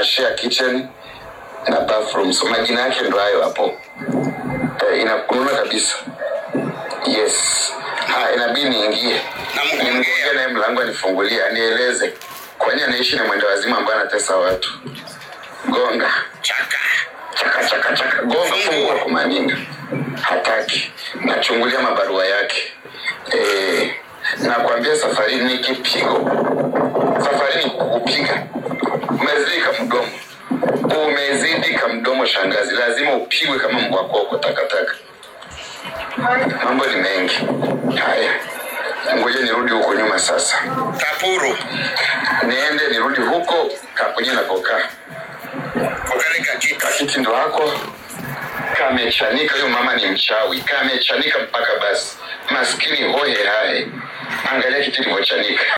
wana share kitchen na bathroom, so majina yake ndo hayo hapo. Eh, inakununa kabisa. Yes. Ha, inabidi niingie Na mgongea. nimgongea naye mlango anifungulie, anieleze kwa nini anaishi na mwenda wazimu ambaye anatesa watu. Gonga chaka chaka chaka chaka, gonga fungua kumaninga, hataki. Nachungulia mabarua yake eh, nakwambia safari ni kipigo, safari ni kukupiga. Umezidi kamdomo, umezidi kamdomo, shangazi, lazima upigwe kama mbwa koko takataka. Mambo ni mengi haya, ngoja nirudi huko nyuma sasa, kapuru niende nirudi huko kaponye nakokaa kukarika kiti kakiti ndo hako kamechanika. Huyo mama ni mchawi, kamechanika mpaka basi, maskini hoye haye. Angalia kiti ilivyochanika.